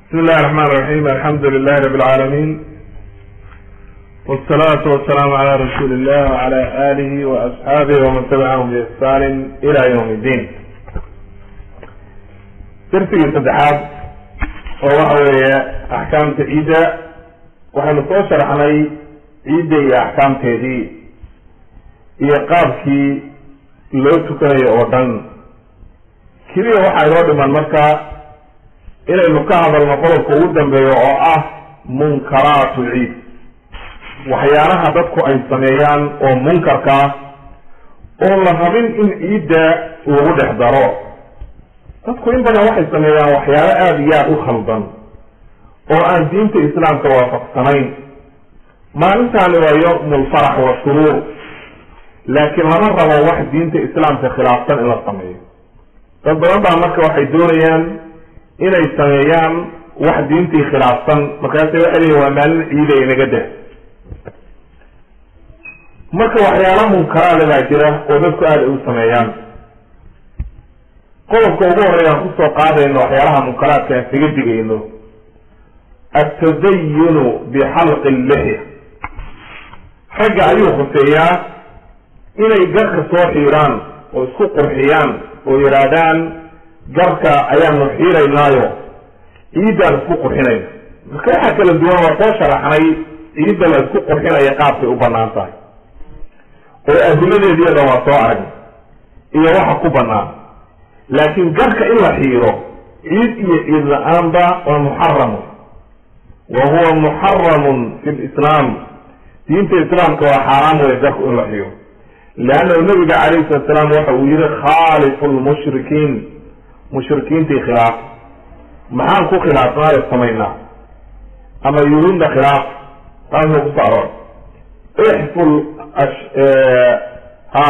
بسم الله الرحمن الرحيم الحمد لله رب العالمين والصلاة والسلام على رسول الله وعلى آله وأصحابه ومن تبعهم بإحسان إلى يوم الدين درسي saddexaad oo waxa weeye axkaamta ciidda waxaynu soo sharxnay ciidda iyo axkaamteedii iyo qaabkii loo tukanayo oo dhan keliya waxaa inoo dhiman marka inaynu ka hadalno qodobka ugu dambeeyo oo ah munkaraatu ciid waxyaalaha dadku ay sameeyaan oo munkarka oo la rabin in ciidda lagu dhex daro dadku in badan waxay sameeyaan waxyaalo aada iyo aada u khaldan oo aan diinta islaamka waafaqsanayn maalintaani waa yowm lfarax wa shuruur laakiin lama rabo wax diinta islaamka khilaafsan in la sameeyo dad badan baa marka waxay doonayaan inay sameeyaan wax diintii khilaafsan markaasay waxay leeyiin waa maalin ciida inaga dah marka waxyaala munkaraada baa jira oo dadku aada ay u sameeyaan qodobka ugu horreya aan kusoo qaadayno waxyaalaha munkaraadka aan kaga digayno atadayunu bixalqi llixya ragga ayuu khuseeyaa inay garka soo xiiraan oo isku qurxiyaan oo yidhaahdaan garka ayaanu xiiraynaayo ciiddaan isku qurxinayna marka waxaa kala duwan waa soo sharaxnay ciidda la isku qurxinaya qaabkay u banaan tahay oo adiladeediyo dhan waa soo aragna iyo waxa ku banaan laakiin garka in la xiiro ciid iyo ciid la-aanba waa muxaramun wa huwa muxaramun fi lislaam diinta islaamka waa xaaraam wey garku in la xiiro leannahu nabiga calayhi salatu salaam waxa uu yihi khaalifu lmushrikiin mushrikiintii khilaaf maxaan ku khilaafnaayo samaynaa ama yuhuudna khilaaf taasoo ku saaroon ixful ha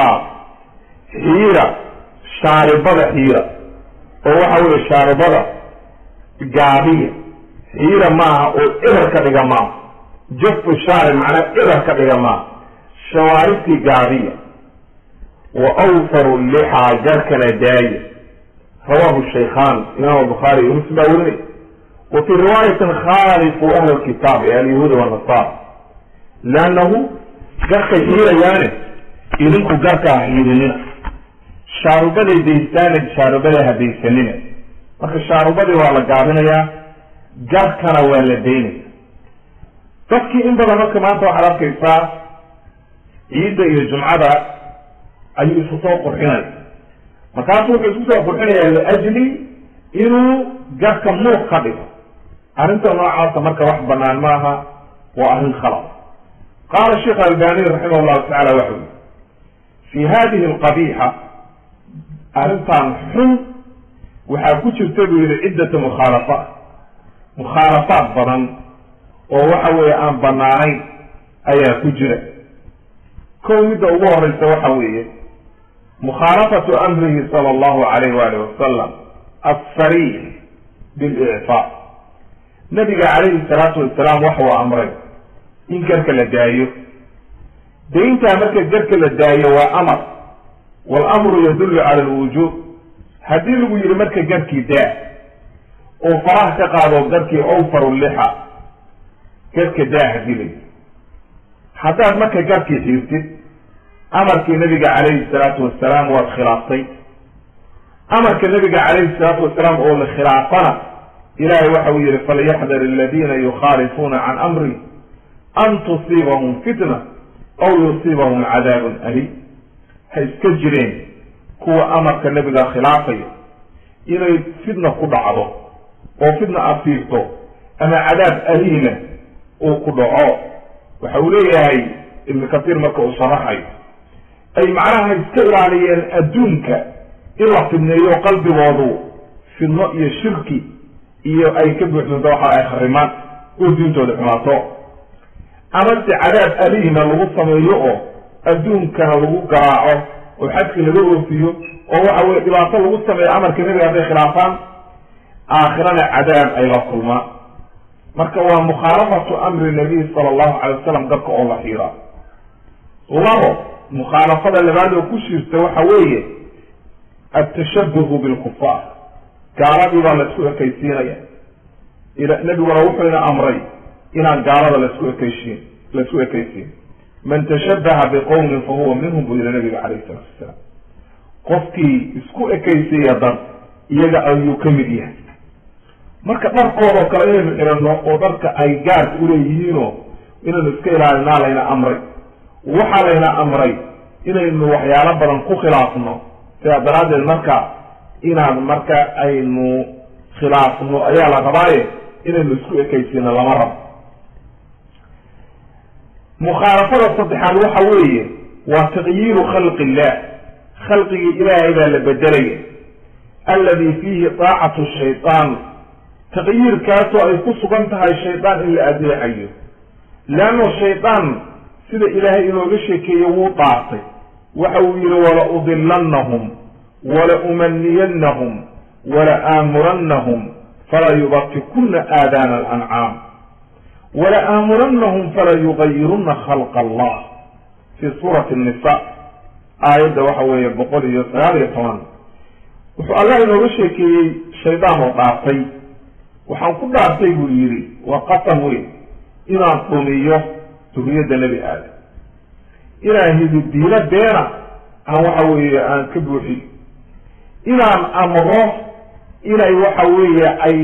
xiira shaaribada xiira oo waxa weye shaaribada gaabiya xiira maaha oo eber ka dhiga maaha jafu shaari macnaa eber ka dhiga maaha shawaaribtii gaabiya wa awfaru lixaa jarkana daaya rawahu shaykhan imam albukhaari iyo muslim baa werinay wa fii riwaayatin khaalifu ahla lkitaab ee alyahuuda wanasara leannahu garkay xiirayaane idinku garkaa xiirinina shaarubaday daystaane shaarubaday hadaysanina marka shaarubadii waa la gaabinayaa garkana waa la daynaya dadkii in badan marka maanta waxaad arkaysaa ciidda iyo jumcada ayuu isu soo qurxinaya markaasu wuxuu isku soo qurxinayaa liajli inuu garka muuq ka dhigo arrinta noocaasa marka wax banaan maaha waa arrin khalad qaala sheekh albani raximah llahu tacala waxa ui fi hadihi alqabiixa arrintan xun waxaa ku jirta buu yihi ciddata mukhaalafaat mukhaalafaat badan oo waxa weeye aan banaanayn ayaa ku jira kow midda ugu horeysa waxa weeye mukhaalafatu amrihi sala allahu alayh waalih wasalam assariix bilicfaa nabiga calayhi salaatu wasalaam waxa uu amray in garka la daayo dayntaa marka garka la daayo waa amar waalamru yadullu cala alwujuub haddii lagu yihi marka garkii daa oo faraha ka qaado garkii awfaru lixa garka daa hadii la yiri haddaad marka garkii xiirtid amarkii nabiga calayhi salaatu wasalaam waad khilaaftay amarka nabiga calayhi salaatu wasalaam oo la khilaafana ilahay waxa uu yihi falyaxdar aladiina yukhaalifuuna can amri an tusiibahum fitna aw yusiibahum cadaabun alim ha iska jireen kuwa amarka nabiga khilaafaya inay fitna ku dhacdo oo fitna afiirto ama cadaab aliima uu ku dhaco waxa uu leeyahay ibnu kasiir marka uu sharaxayo ay macnaha iska ilaaliyeen adduunka in la fidneeyo qalbigoodu fidno iyo shirki iyo ay ka buuxsanto waxa ay kharimaan oo diintooda xumaato amase cadaab aliima lagu sameeyo oo adduunkana lagu garaaco oo xadki laga oofiyo oo waxa weye dhibaato lagu sameeyo amarka nabiga hadday khilaafaan aakhirana cadaab ay la kulmaan marka waa mukhaalafatu amri nabiy sala allahu calay wasalam dadka oo la xiiraa labo mukhaalafada labaad oo ku shirta waxa weeye atashabuhu bilkufaar gaaladii baa la isku ekaysiinaya nebiguna wuxuu ina amray inaan gaalada laisku ekeysiin laisku ekeysiin man tashabaha biqowmin fa huwa minhum buu yihi nabiga calayhi salatu wasalaam qofkii isku ekeysiya dad iyaga ayuu ka mid yahay marka dharkoodao kale inaynu xidhanno oo dharka ay gaarka uleeyihiinoo inaynu iska ilaalinaa layna amray waxaa layna amray inaynu waxyaalo badan ku khilaafno sidaa daraaddeed marka inaan marka aynu khilaafno ayaa la rabaaye inaynu isku ekaysiino lama rabo mukhaalafada saddexaad waxa weeye waa taqyiiru khalqi illah khalqigii ilaahay baa la bedelaya alladii fiihi daacatu shaydaan taqyiirkaasoo ay ku sugan tahay shaydaan in la adeecayo leanno shaydaan sida ilaahay inooga sheekeeye wuu dhaartay waxa uu yihi wala udilannahum wala umaniyannahum wala aamurannahum fala yubatikuna aadaana alancaam wala aamurannahum fala yugayiruna khalqa allah fi suurati nisa aayadda waxa weeye boqol iyo sagaal iyo toban wuxuu allah inooga sheekeeyey shaydaan oo dhaartay waxaan ku dhaartay buu yidhi waa qasam weyn inaan dhumiyo duriyadda nebi aadam inaan hididiino beena aan waxa weeye aan ka buuxiyo inaan amro inay waxa weeye ay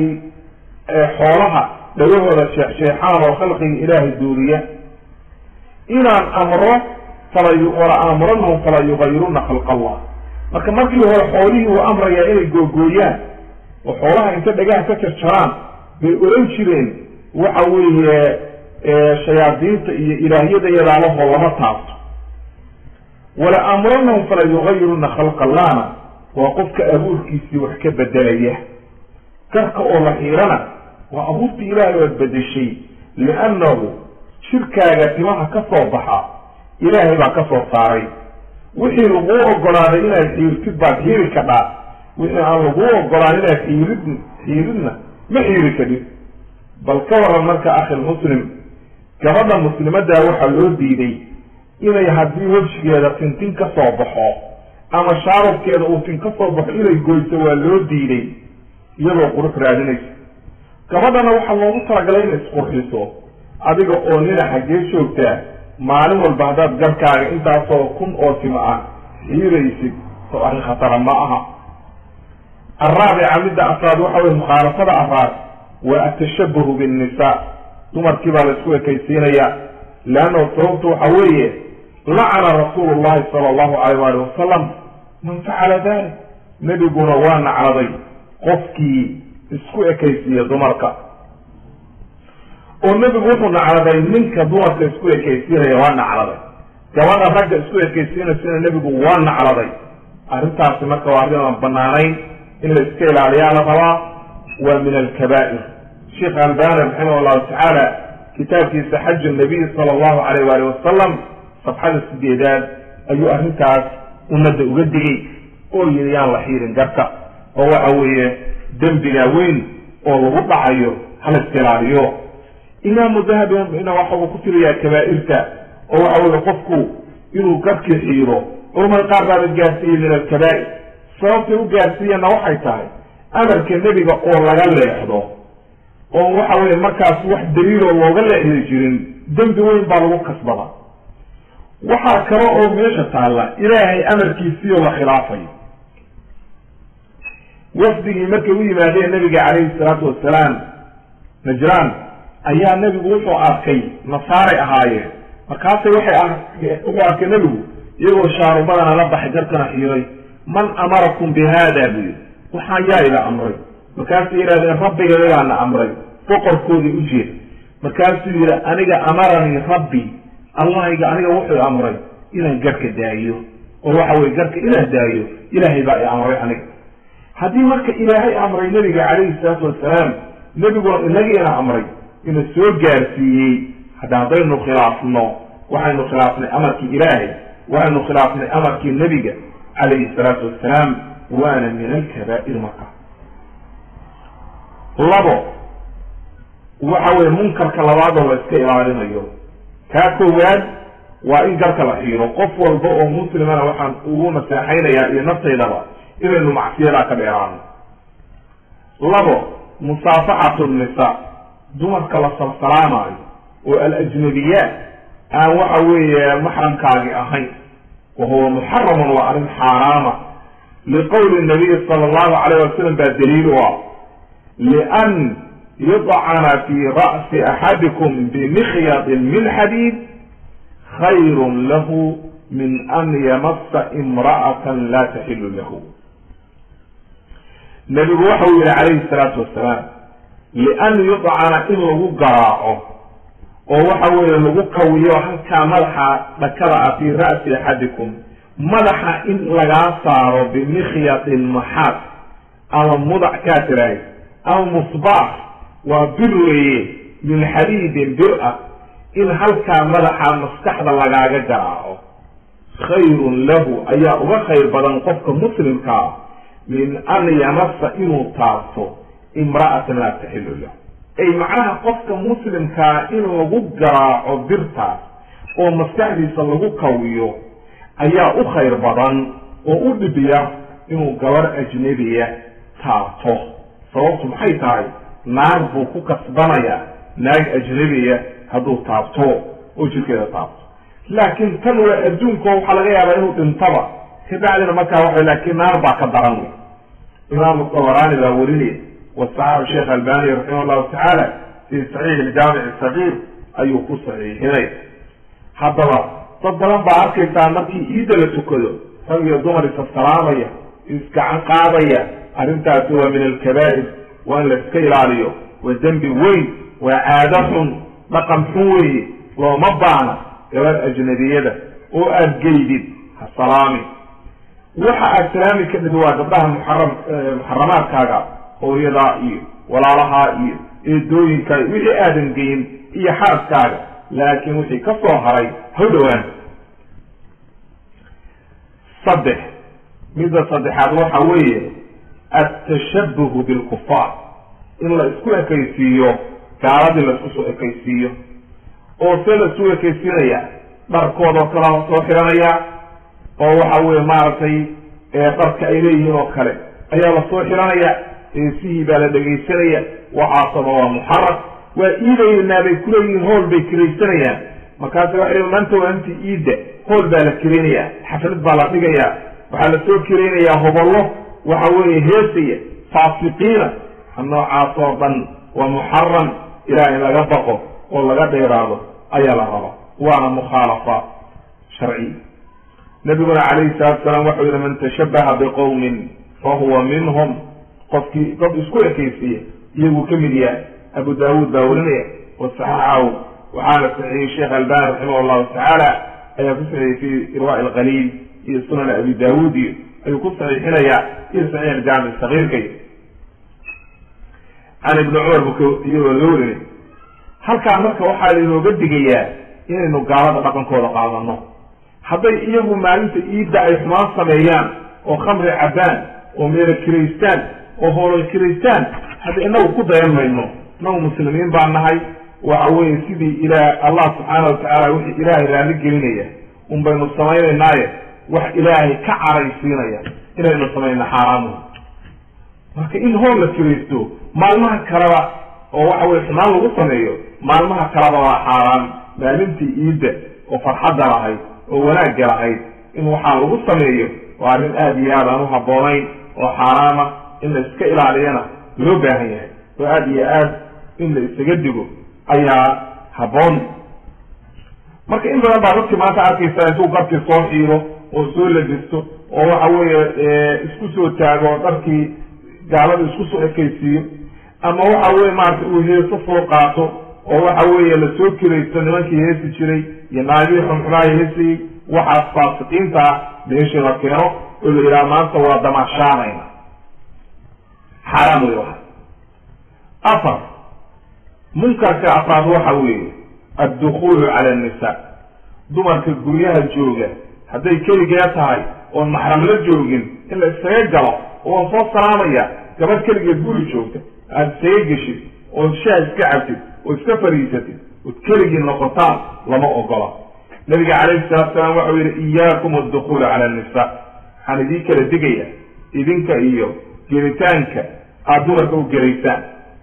xoolaha dhagahooda sheexsheexaan oo khalqiga ilaahay duuriya inaan amro fala wala aamuranahum fala yugayiruna khalqa allah marka markii hore xoolihii uu amrayaa inay googooyaan oo xoolaha inta dhagaha ka jarjaraan bay oran jireen waxa weeye shayaadiinta iyo ilaahyada yadaalahoo lama taabto wala aamuranahum fala yugayiruna khalqa allahna waa qofka abuurkiisii wax ka bedelaya garka oo la xiirana waa abuurtii ilaahay oad bedeshay liannahu jirkaaga timaha ka soo baxa ilaahay baa ka soo saaray wixii laguu ogolaaday inaad xiirtid baad xiiri kadhaa wixii aan laguu ogolaan inaad xiirid xiiridna ma xiiri kadhid bal ka waran marka akhilmuslim gabadha muslimaddaa waxaa loo diiday inay haddii wejgeeda tintin ka soo baxo ama shaarabkeeda uu tin ka soo baxo inay goyso waa loo diiday iyadoo qurux raadinaysa gabadhana waxaa loogu talagalay inay isqurxiso adiga oo nina xaggee joogtaa maalin walba haddaad garkaaga intaasoo kun oo timo ah xiiraysid soo arrin khatara ma aha araabica midda afraad waxa weye mukhaalafada afraad waa atashabuhu binnisaa dumarkii baa la isku ekaysiinaya leanno sababtu waxa weeye lacana rasuulu llahi sala allahu alayh waali wasalam man facala dalik nebiguna waa nacladay qofkii isku ekaysiiya dumarka oo nebigu wuxuu nacladay ninka dumarka isku ekaysiinaya waa nacladay gabadha ragga isku ekaysiinaysana nebigu waa nacladay arrintaasi marka waa arrin aan banaanayn in la iska ilaaliyaa la rabaa waa min alkabaa'ir sheekh albani raximah allahu tacaala kitaabkiisa xaju nabiy sala allahu alayh waali wasalam safxada sideedaad ayuu arrintaas ummadda uga digay oo yidhi yaan la xiirin garka oo waxa weeye dembiga weyn oo lagu dhacayo hala iska ilaaliyo imaamu dahabina waxa uu ku tiriyaa kabaa'irta oo waxa weye qofku inuu garkii xiiro culamada qaar baaba gaarsiiyey min alkabaa'ir sababtay u gaarsiiyeenna waxay tahay amarka nebiga oo laga leexdo oo waxa weye markaas wax daliiloo looga leexdi jirin dembi weyn baa lagu kasbada waxaa kale oo meesha taalla ilaahay amarkiisiioo la khilaafayo wafdigii markay u yimaadeen nabiga calayhi salaatu wasalaam najraan ayaa nebigu wuxuu arkay nasaaray ahaayeen markaasay waxay wuxuu arkay nebigu iyagoo shaarubadana la baxay garkana xiiray man amarakum bi haada buu yidhi waxaa yaa ila amray markaasay yidhahdeen rabbigayagaana amray boqorkoodii u jeed markaasuu yidhi aniga amaranii rabbi allahayga aniga wuxuu amray inaan garka daayo oo waxa weye garka inaan daayo ilaahay baa i amray aniga haddii marka ilaahay amray nebiga calayhi salaatu wasalaam nebiguna inagiina amray ina soo gaarsiiyey hadda haddaynu khilaafno waxaynu khilaafnay amarkii ilaahay waxaynu khilaafnay amarkii nebiga calayhi salaatu wasalaam waana min alkabaa'ir marka labo waxa weye munkarka labaadoo la iska ilaalinayo kaa koowaad waa in garka la xiiro qof walba oo muslimana waxaan ugu naseexaynayaa iyo naftaydaba inaynu macsiyadaa ka dheeraano labo musaafaxatu nisa dumarka la salsalaamaayo oo alajnabiyaat aan waxa weeye maxramkaagi ahayn wa huwa muxaramun waa arrin xaaraama liqowli nabiyi sala allahu calayh wasalam baa daliil u ah lian yudcana fi ra'si axadikum bimikhyadin min xadiid khayrun lahu min an yamasa imra'atan la taxilu lahu nebigu waxa uu yihi calayhi salaatu wasalaam lian yudcana in lagu garaaco oo waxa weeye lagu kawiyo halkaa madaxa dhakada ah fii ra'si axadikum madaxa in lagaa saaro bimikhyadin maxaad ama mudac kaa tirahay ama musbaax waa bir weeye min xadiidin bir ah in halkaa madaxa maskaxda lagaaga garaaco khayrun lahu ayaa uga khayr badan qofka muslimkaa min an yamasa inuu taabto imra'atan laa taxilu lahu ay macnaha qofka muslimkaa in lagu garaaco birtaas oo maskaxdiisa lagu kawiyo ayaa u khayr badan oo u dhibiya inuu gabar ajnabiya taabto sababtu maxay tahay naag buu ku kasbanayaa naag ajnabiya hadduu taabto oo jirkeeda taabto laakiin tan waa adduunko waxaa laga yaabaa inuu dhintaba kabacdina markaa waxa laakiin naar baa ka daran wey imaamu dabaraani baa werinaya wasaxaabu sheekh albani raximah llahu tacaala fii saxiix iljaamic sagiir ayuu ku saxiixinay haddaba dad badan baa arkaysaa markii iidda la tukado rag iyo dumar isa salaamaya isgacan qaadaya arrintaasi waa min alkabaa'ir waa in la iska ilaaliyo waa dembi weyn waa caado xun dhaqan xun weeye looma baana gabar ajnabiyada oo aada geydid ha salaami waxa aad salaami ka dhid waa gabdhaha muxaram muxaramaadkaaga hooyadaa iyo walaalahaa iyo eedooyinkaa wixii aadan geyin iyo xaaskaaga laakiin wixii ka soo haray ha dhowaan saddex midda saddexaad waxa weeye altashabuhu bilkufaar in la isku ekaysiiyo gaaladii la isku soo ekaysiiyo oo see la isku ekaysiinaya dharkoodao kale la soo xiranaya oo waxa weye maaragtay dharka ay leeyihiin oo kale ayaa lasoo xiranaya eesihii baa la dhegaysanaya waxaasaba waa muxaram waa iidaynaa bay kuleeyihiin hool bay kiraysanayaan markaasi waxay maanta waa inta iidda hool baa la kiraynaya xaflad baa la dhigaya waxaa lasoo kiraynayaa hobollo waxa weeye heesaya faasiqiina noocaas oo dhan waa muxaram ilaah in laga baqo oo laga dheeraado ayaa la raba waana mukhaalafa sharciya nabiguna calayhi salatu salaam waxau yihi man tashabaha biqowmin fahuwa minhum qofkii dad isku ekaysiiya iyaguu ka mid yahay abu daawuud baa werinaya wasaxaxahu waxaana saxiixiyey sheekh albani raximah allahu tacaala ayaa ku saxiixiyey fi irwa alqaliil iyo sunan abi daawuud iyo ayuu ku saxiixinayaa iyo saxiix aljaamic sagiirkay can ibni cumar buka iyagoo loo werinay halkaa marka waxaa lainooga digayaa inaynu gaalada dhaqankooda qaadano hadday iyagu maalinta iidda ay xumaan sameeyaan oo khamri cabbaan oo meelo kiraystaan oo hoolal kiraystaan hadda inagu ku dayan mayno inagu muslimiin baa nahay waxa weeye sidii ilaah allah subxaana wa tacaala wixii ilaahay raalli gelinaya un baynu samaynaynaaye wax ilaahay ka caraysiinaya inaynu samayno xaaraamu marka in hool la kiraysto maalmaha kaleba oo waxa weye xumaan lagu sameeyo maalmaha kaleba waa xaaraan maalintii iidda oo farxadda lahayd oo wanaagga lahayd in waxaa lagu sameeyo waa arrin aada iyo aad aan u habboonayn oo xaaraama in la iska ilaaliyana loo baahan yahay oo aada iyo aad in la isaga digo ayaa habboon marka in badan baa dadkii maanta arkaysa intuu garkii soo xiiro oo soo labisto oo waxa weeye isku soo taago dharkii gaalada isku soo ekaysiiyo ama waxa weye maarata uu heeso soo qaato oo waxa weeye lasoo kiraysto nimankii heesi jiray iyo naagihii xunxumaha heesayey waxaas faasiqiinta ah meeshii la keeno oo la yidhaha maanta waa damaashaanayna xaaraam wey waxa afar munkarka afraad waxa weeye addukulu cala annisa dumarka guryaha jooga hadday keligee tahay oon maxram la joogin in la iskaga galo oon soo salaamaya gabadh keligeed guri joogta aada isaga geshid ood shaah iska cabtid oo iska fariisatid ood keligii noqotaan lama ogola nabiga calayhi salatu salaam waxau yihi iyaakum addukulu cala annisa waxaan idiin kala digaya idinka iyo gelitaanka aada dumarka u gelaysaan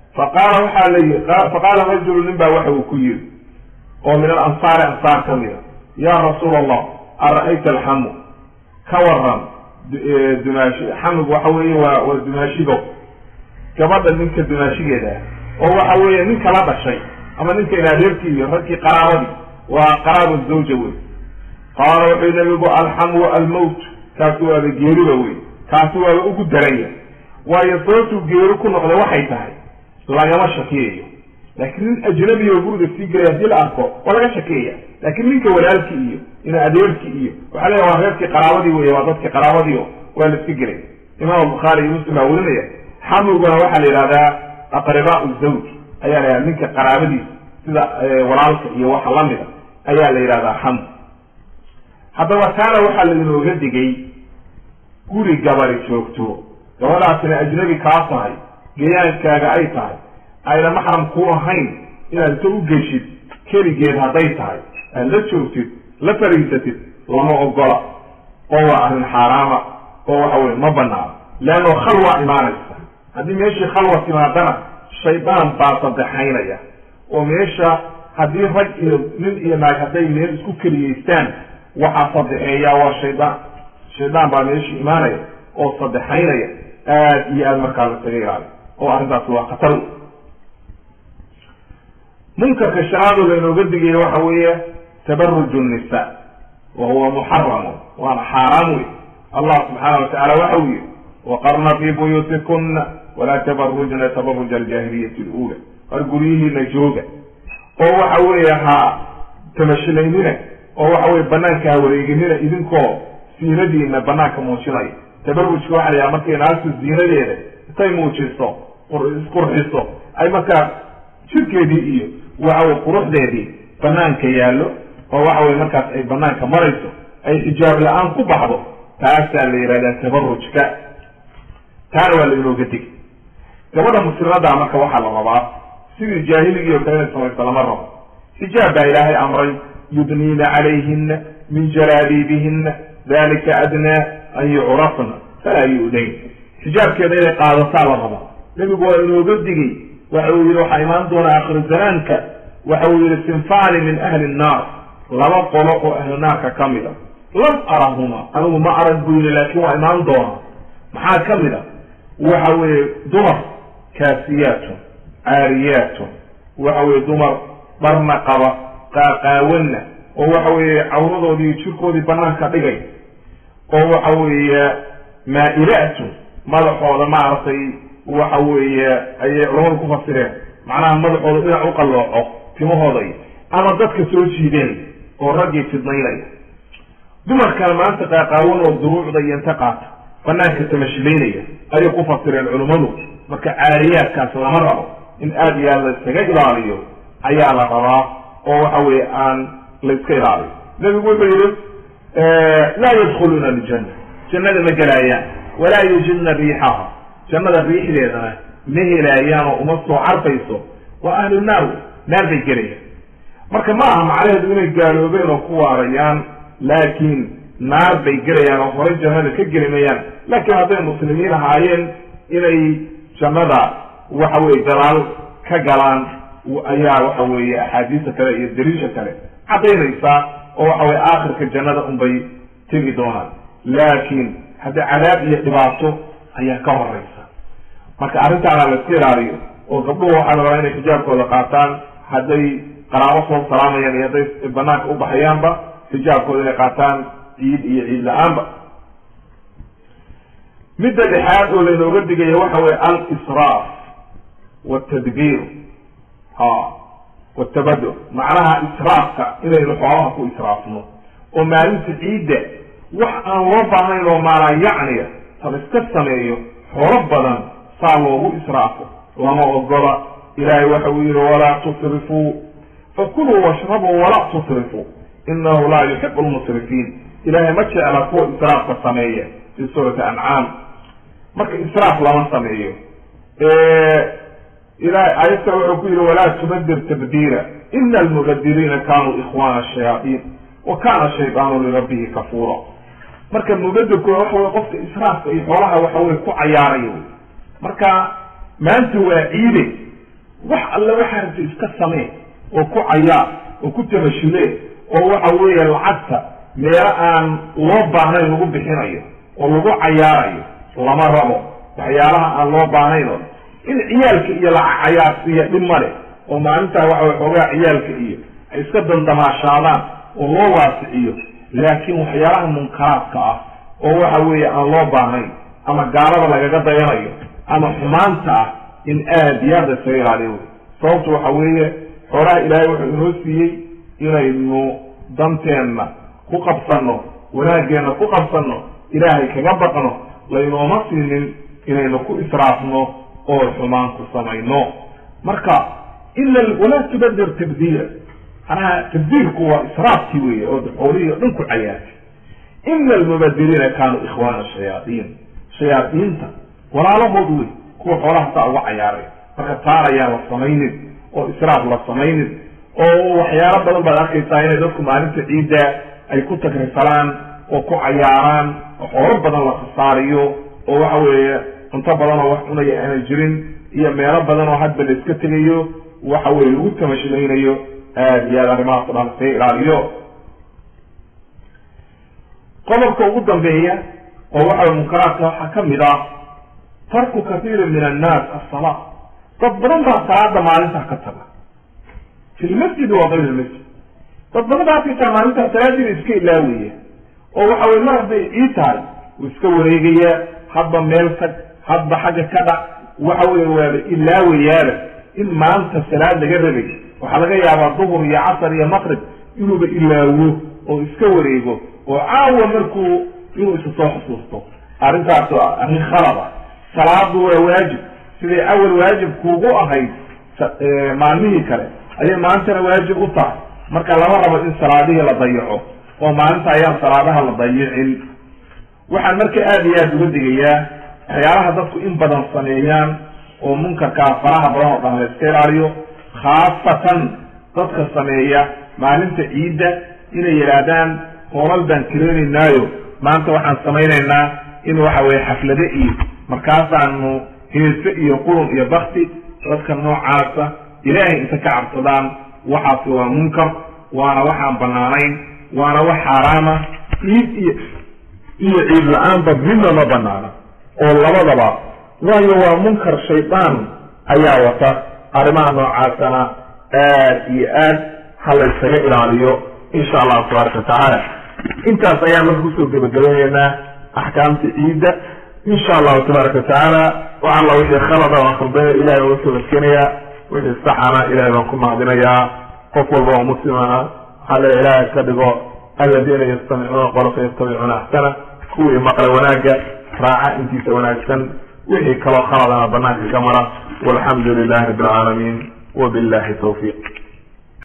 faqaala waxaa layi faqaala rajulu nin baa waxa uu ku yiri oo min alansaari ansaar ka mida yaa rasuul allah ara-ayta alxamu ka waran dumaashi xamigu waxa weeye waa waa dumaashigo gabadha ninka dumaashigeeda ah oo waxa weeye ninka la dhashay ama ninka inadeerkii iyo ragkii qaraabadii waa qaraaba zawja wey qaala wuxuu nabigu alxamu almowt kaasi waaba geeriba wey kaasi waaba ugu daranya waayo sababtuu geeri ku noqday waxay tahay lagama shakiyayo laakiin nin ajnabi oo guriga sii gelay haddii la arko waa laga shakiyaya laakiin ninka walaalkii iyo ina adeerkii iyo waxaa leeya waa reerkii qaraabadii wey waa dadkii qaraabadii o waa la iska gelay imaam bukhaari iyo muslim baa werinaya xamiguna waxaa la yidhahdaa aqribaa zawj ayaa la yidhahda ninka qaraabadiisa sida walaalka iyo waxa lamida ayaa la yidhahdaa xam haddaba taana waxaa lainooga digay guri gabari joogto gabadhaasina ajnabi kaa tahay gayaankaaga ay tahay ayna maxram ku ahayn inaad inta u geshid keligeed hadday tahay aad la joogtid la fariisatid lama ogola oo waa arrin xaaraama oo waxa weye ma banaano leanno khalwa imaanaysa haddii meeshii khalwa timaadana shaydaan baa sadexaynaya oo meesha haddii rag iyo nin iyo naag hadday meel isku keliyeystaan waxaa sadexeeyaa waa shaydaan shaydaan baa meeshii imaanaya oo sadexaynaya aad iyo aada markaa la saga ilaali oo arrintaasi waa khatar munkarka shanaadoo lainooga digaya waxa weeye tabaruju nisa wa huwa muxaramu waana xaaraam wey allah subxaana watacala waxa uu yihi waqarna fii buyuutikuna walaa tabarujna tabaruja aljaahiliyati lula war guryihiina jooga oo waxa weeye ha tamashilaynina oo waxa weye banaanka ha wareeginina idinkoo siinadiina banaanka muujinaya tabarujka waxa la yhaha markay naagtu ziinadeeda intay muujiso isqurxiso ay markaa jirkeedii iyo waxa weye quruxdeedii banaanka yaallo oo waxa weye markaas ay banaanka marayso ay xijaab la-aan ku baxdo taasaa la yihahdaa tabarujka taana waa la inooga dig gabadha muslimadaa marka waxaa la rabaa sidii jaahiligii oo kale inay samayso lama rabo xijaab baa ilaahay amray yudniina calayhina min jalaabiibihina dalika adnaa an yucrafna falaa yu'dayn xijaabkeeda inay qaadataa la rabaa nebigu waa inooga digay waxa uu yihi waxaa imaan doona akhir zamaanka waxa uu yihi sinfani min ahli nnaar laba qolo oo ahlu naarka ka mid a lam arahuma anigu ma arag buu yihi laakiin waa imaan doona maxaa ka mid a waxa weeye dumar kaasiyaatun caariyaatun waxa weye dumar dharna qaba qaaqaawanna oo waxa weeye cawradoodii iyo jirkoodii banaanka dhigay oo waxa weeye maa-ilaatun madaxooda maaragtay waxa weeye ayay culamadu ku fasireen macnaha madaxooda dhinac u qallooco timahooda iyo ama dadka soo jiideen oo raggii fidnaynaya dumarkan maanta qaaqaawan oo duruucda iyo inta qaata banaanka tamashilaynaya ayay ku fasireen culummadu marka caariyaadkaas lama rabo in aada iyo aad la iskaga ilaaliyo ayaa la rabaa oo waxa weeye aan la iska ilaaliyo nebigu wuxuu yihi laa yadkhuluuna aljanna jannada ma gelaayaan walaa yujidna riixaha jannada riixdeedana ma helaayaan oo uma soo carfayso waa ahlu naar wey naar bay gelayaan marka ma aha macnaheedu inay gaaloobeen oo ku waarayaan laakiin naar bay gelayaan oo horay jannada ka geli mayaan laakiin hadday muslimiin ahaayeen inay jannada waxa weye gadaal ka galaan ayaa waxa weeye axaadiista kale iyo daliisha kale caddaynaysaa oo waxa weye aakhirka jannada unbay tegi doonaan laakiin hadda cadaab iyo dhibaato ayaa ka horeysa marka arrintaana la iska ilaaliyo oo gabdhuhu waxaa la rabaa inay xijaabkooda qaataan hadday qaraabo soo salaamayaan iyo hadday banaanka u baxayaanba xijaabkooda inay qaataan ciid iyo ciid la-aanba midda dhexaad oo laynooga digaya waxa weye al-israaf watadbiir ha watabado macnaha israafka inaynu xoolaha ku israafno oo maalinta ciidda wax aan loo baahnayn oo maanaa yacniya tab iska sameeyo xoolo badan saa loogu israafo lama ogola ilaahay waxa uu yihi walaa tusrifuu fakuluu washrabuu walaa tusrifuu inahu laa yuxibu lmusrifiin ilaahay ma jecla kuwa israafka sameeya fi suurati ancaam marka israaf lama sameeyo ilahay aayad kale wuxuu ku yihi walaa tubadir tabdiira ina almubadiriina kanuu ikhwana shayaaiin wa kana shaydaanu lirabbihi kafuura marka mubadirkuna waxa wey qofka israafka iyo xoolaha waxa wey ku cayaaraya wy marka maanta waa ciide wax alle waxaa rabta iska samee oo ku cayaar oo ku tamashulee oo waxa weeye lacagta meelo aan loo baahnayn lagu bixinayo oo lagu cayaarayo lama rabo waxyaalaha aan loo baahnayn oo in ciyaalka iyo laca cayaarsiiya dhib male oo maalintaa waxa way xoogaa ciyaalka iyo ay iska dandamaashaadaan oo loo waasiciyo laakiin waxyaalaha munkaraadka ah oo waxa weeye aan loo baahnayn ama gaalada lagaga dayanayo ama xumaanta ah in aada iyo aada isaga ilaaliyo wey sababtu waxa weeye xoolaha ilaahay wuxuu inoo siiyey inaynu danteenna ku qabsanno wanaageenna ku qabsanno ilaahay kaga baqno laynooma siinin inaynu ku israafno oo xumaan ku samayno marka ila walaa tubadir tabdiila manaha tabdiilku waa israafkii weeye oo xoolihii o dhan ku cayaartay ina almubadiriina kaanuu ikhwaana shayaaiin shayaadiinta walaalahood wey kuwa xoolaha saa uga cayaaray marka taan ayaan la samaynin oo israaf la samaynin oo waxyaalo badan baad arkaysaa inay dadku maalinta ciidda ay ku takrisalaan oo ku cayaaraan oo xoolo badan la khasaariyo oo waxa weeye cunto badan oo wax cunaya aanay jirin iyo meelo badan oo hadba la iska tegayo waxa weye lagu tamashulaynayo aada iyo aada arrimahaas o dhan iskaga ilaaliyo qodobka ugu dambeeya oo waxa munkaraadka waxaa kamid ah tarku kathiirin min annaas asala dad badan baa salaada maalintaa ka taga fi lmasjidi wa kayr lmasjid dad badan baa arkaysaa maalintaa salaadiina iska ilaawaya oo waxa weye mar hadday ii tahay uu iska wareegaya hadba meel tag hadba xagga ka dhac waxa weye waaba ilaawayaaba in maanta salaad laga rabay waxaa laga yaabaa duhur iyo casar iyo maqrib inuuba ilaawo oo iska wareego oo caawa markuu inuu isa soo xusuusto arrintaas waa arrin khalada salaadu waa waajib siday awal waajib kuugu ahayd maalmihii kale ayay maantana waajib u tahay marka lama rabo in salaadihii la dayaco oo maalinta ayaan salaadaha la dayicin waxaan marka aada iyo aada uga digayaa waxyaalaha dadku in badan sameeyaan oo munkarkaa faraha badan oo dhan la iska ilaaliyo khaasatan dadka sameeya maalinta ciidda inay yidhaahdaan hoolal baan kireenaynaayo maanta waxaan samaynaynaa in waxa weye xaflade iyo markaasaanu heese iyo qurun iyo bakti dadka noocaasa ilaahay inta ka cabsadaan waxaasi waa munkar waana waxaan banaanayn waana wax xaaraama ciid iyo iyo ciid la-aanba midna ma banaana oo labadaba waayo waa munkar shaydaan ayaa wata arrimaha noocaasana aad iyo aad ha la ysaga ilaaliyo insha allahu tabaaraka watacaala intaas ayaan marka kusoo gebagabayneynaa axkaamta ciidda insha allahu tabaaraka watacaala wax alla wixii khalada waan khaldaya ilahay baan usoo adkeenayaa wixii saxana ilahay baan ku mahadinayaa qof walba oo muslimana waxaa le ilaahay ka dhigo aladiina yastamicuuna qolka yastabicuuna axsana kuwii maqla wanaagga raaca intiisa wanaagsan wixii kaloo khaladana banaanka ka mara walxamdu lilahi rabbi alcaalamiin wabillahi tawfiiq